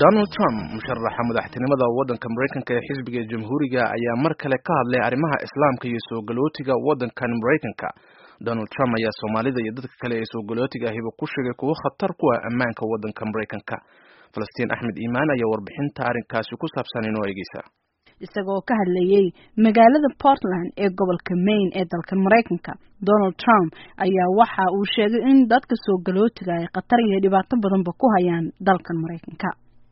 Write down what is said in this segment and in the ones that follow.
donald trump musharaxa madaxtinimada waddanka maraykanka ee xisbiga jamhuuriga ayaa mar kale ka hadlay arrimaha islaamka iyo soo galootiga waddankan maraykanka donald trump ayaa soomaalida iyo dadka kale ee soo galootiga ahiba ku sheegay kuwo khatar ku ah ammaanka waddanka maraykanka falastiin axmed iimaan ayaa warbixinta arrinkaasi ku saabsan inoo eegeysa isagoo ka hadlayay magaalada portland ee gobolka maine ee dalkan maraykanka donald trump ayaa waxa uu sheegay in dadka soo galootiga ay khatar iyo dhibaato badanba ku hayaan dalkan maraykanka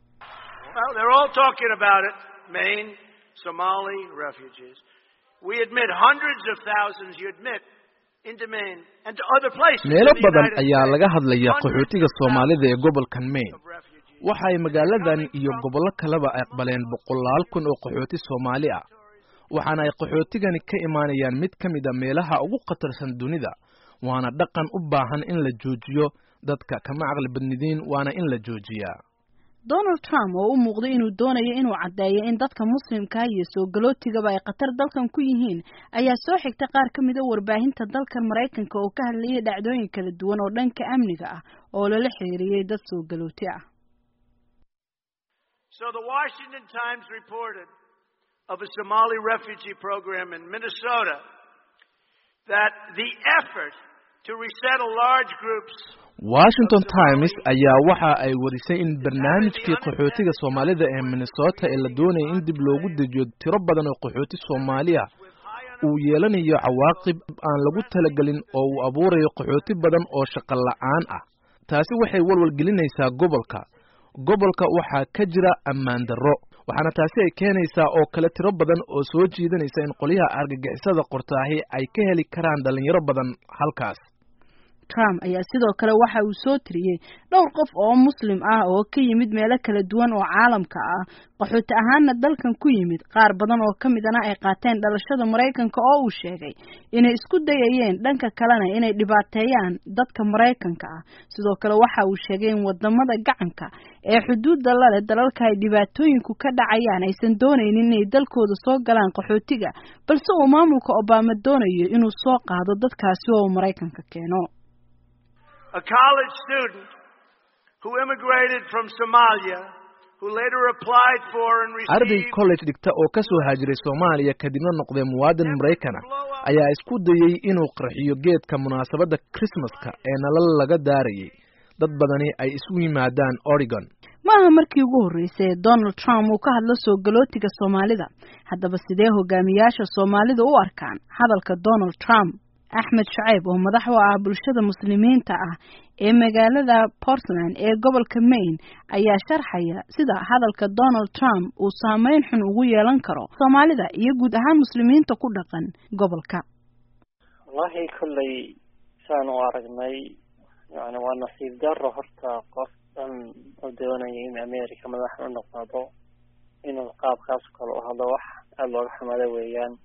meelo badan ayaa laga hadlaya qaxootiga soomaalida ee gobolkan maine waxa ay magaaladan iyo gobollo kaleba aqbaleen boqolaal kun oo qaxooti soomaali ah waxaana ay qaxootigani ka imaanayaan mid ka mid a meelaha ugu khatarsan dunida waana dhaqan u baahan in la joojiyo dadka kama caqli badnidiin waana in la joojiyaa donald trump oo u muuqday inuu doonayo inuu caddeeyo in dadka muslimka iyo soo galootigaba ay khatar dalkan ku yihiin ayaa soo xigtay qaar ka mid a warbaahinta dalkan maraykanka oo ka hadlayay dhacdooyin kala duwan oo dhanka amniga ah oo lala xiriiriyey dad soo galooti ah So the Washington Times reported of a Somali refugee program in Minnesota that the effort to resettle large groups Washington Times ayaa waxa ay warisay in barnaamijkii qaxootiga Soomaalida ee Minnesota ee la doonayay in dib loogu dejiyo tiro badan oo qaxooti Soomaali ah uu yeelanayo cawaaqib aan lagu talagelin oo uu abuurayo qaxooti badan oo shaqo la'aan ah taasi waxay walwal gelinaysaa gobolka gobolka waxaa ka jira ammaan darro waxaana taasi ay keenaysaa oo kale tiro badan oo soo jiidanaysa in qolyaha argagixisada qortaahi ay ka heli karaan dhalinyaro badan halkaas trump ayaa sidoo kale waxa uu soo tiriyey dhowr qof oo muslim ah oo ka yimid meelo kala duwan oo caalamka ah qaxooti ahaanna dalkan ku yimid qaar badan oo ka midana ay qaateen dhalashada maraykanka oo uu sheegay inay isku dayayeen dhanka kalena inay dhibaateeyaan dadka maraykanka ah sidoo kale waxa uu sheegay in wadamada gacanka ee xuduudda lale dalalka ay dhibaatooyinku ka dhacayaan aysan doonaynin inay dalkooda soo galaan qaxootiga balse uu maamulka obama doonayo inuu soo qaado dadkaasi oo uu maraykanka keeno a college student who immigrated from Somalia who later applied for and received arday college dhigta oo ka soo haajiray Soomaaliya kadibna noqday muwaadin Maraykan ayaa isku dayay inuu qarxiyo geedka munaasabadda Christmaska ee nalal laga daarayay dad badani ay isu yimaadaan Oregon maaha markii ugu horreysay ee Donald Trump uu ka hadlo soo galootiga Soomaalida haddaba sidee hogaamiyaasha Soomaalida u arkaan hadalka Donald Trump axmed shaceyb oo madax u ah bulshada muslimiinta ah ee magaalada portland ee gobolka maine ayaa sharxaya sida hadalka donald trump uu saameyn xun ugu yeelan karo soomaalida iyo guud ahaan muslimiinta ku dhaqan gobolka wallahi kolley saan u aragnay yani waa nasiib daro horta qof dhan oo doonaya in america madax u noqdo inuu qaabkaas kale u hadlo wax aada looga xumada weeyaan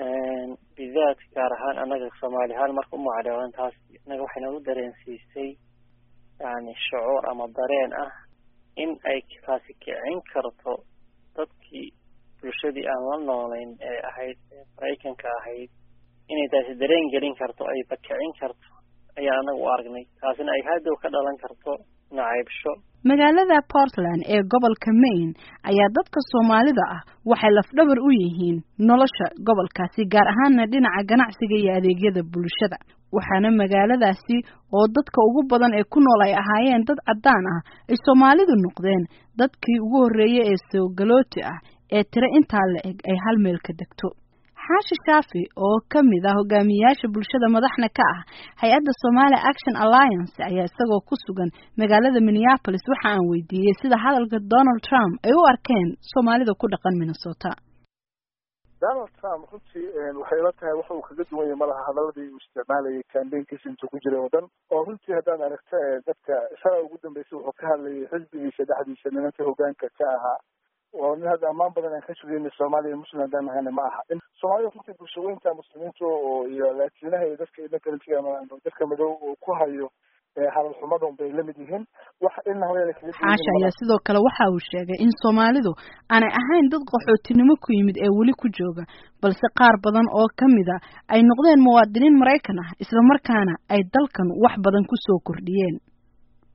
bidaad gaar ahaan annaga soomaali ahaan marka u macdheelan taas innaga waxay nagu dareensiisay yani shucuur ama dareen ah in ay taasi kicin karto dadkii bulshadii aan la noolayn ee ahayd maraykanka ahayd inay taasi dareen gelin karto ayba kicin karto ayaan annaga u aragnay taasina ay hadow ka dhalan karto nacaybsho magaalada portland ee gobolka maine ayaa dadka soomaalida ah waxay lafdhabar u yihiin nolosha gobolkaasi gaar ahaana dhinaca ganacsiga iyo adeegyada bulshada waxaana magaaladaasi oo dadka ugu badan ee ku nool ay ahaayeen dad caddaan ah ay soomaalidu noqdeen dadkii ugu horreeyey ee soo galooti ah ee tiro intaa la eg ay hal meel ka degto xaashi shaafi oo ka mid ah hogaamiyayaasha bulshada madaxna ka ah hay-adda Somali Action Alliance ayaa isagoo ku sugan magaalada Minneapolis waxa aan weydiiyey sida hadalka Donald Trump ay u arkeen Soomaalida ku dhaqan Minnesota Donald Trump runtii waxay la tahay waxa uu kaga duwan yahay malaha hadaladii uu isticmaalayay campaignkiisa intuu ku jiray oo dhan oo runtii haddaan aragto dadka shalay ugu dambeysay wuxuu ka hadlayay xisbigiisa dhexdiisa nimanka hogaanka ka ahaa oo nin hadda ammaan badan aan ka sugayna soomaaliya muslim haddaan nahayna ma aha soomaalida runtii bulshaweynta muslimiinta oo iyo laatiinaha iyo dadka idhankalintiga dadka madow oo ku hayo hadal xumadon bay la mid yihiin wax in xaasha ayaa sidoo kale waxa uu sheegay in soomaalidu aanay ahayn dad qaxootinimo ku yimid ee weli ku jooga balse qaar badan oo ka mid a ay noqdeen muwaadiniin maraykan ah isla markaana ay dalkan wax badan ku soo kordhiyeen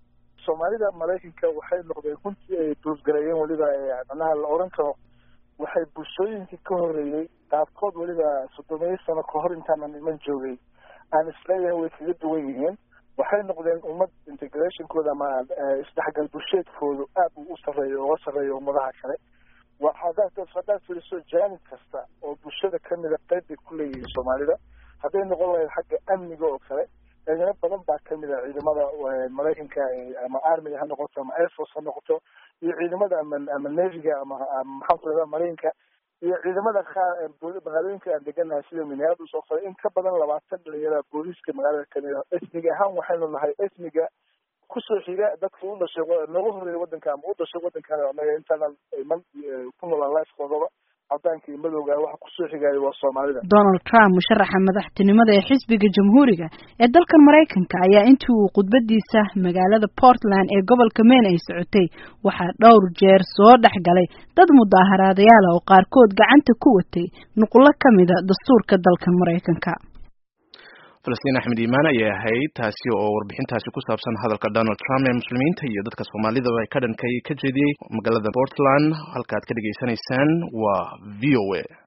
soomaalida maraykanka waxay noqdeen runtii ay duusgareeyeen weliba macnaha la oran karo waxay bulshooyinkii ka horreeyey qaabkood weliba soddomiyo sano kahor intaanan iman joogay aan isleeyahay way kaga duwan yihiin waxay noqdeen ummad integrationkooda ama isdhexgal bulsheedkoodu aad uu u sarreeyo uga sarreeyo ummadaha kale hadaad haddaad fiiriso jaanib kasta oo bulshada kamida qayb bay ku leeyihiin soomaalida hadday noqon lahayd xagga amniga oo kale ciidamo badan baa kamid a ciidamada maraykanka ama armiga ha noqoto ama airforce ha noqoto iyo ciidamada ama ama neviga ama maxaan ku rahdaa maraykanka iyo ciidamada qaar magaalooyinka aan deganahay sida minneapolis oo kale in ka badan labaatan dhalinyara booliiska magaalada kamid a esmiga ahaan waxaynu nahay esmiga kusoo xiga dadka u dhashay nooga horreeya waddanka ama u dhashay waddankan anaga intaanan iman ku noolaan lifekoodaba cadaanka iyo madowga waxa kusoo xigaayo waa soomaalida donald trump musharaxa madaxtinimada ee xisbiga jamhuuriga ee dalkan maraykanka ayaa intii uu khudbadiisa magaalada portland ee gobolka maine ay socotay waxaa dhowr jeer soo dhex galay dad mudaaharaadayaal oo qaarkood gacanta ku watay nuqullo ka mida dastuurka dalkan maraykanka falastiin axmed iimaan ayay ahayd taasi oo warbixintaasi ku saabsan hadalka donald trump ee muslimiinta iyo dadka soomaalidaba ka dhankay ka jeediyey magaalada portland halka ad ka dhegaysanaysaan waa v o a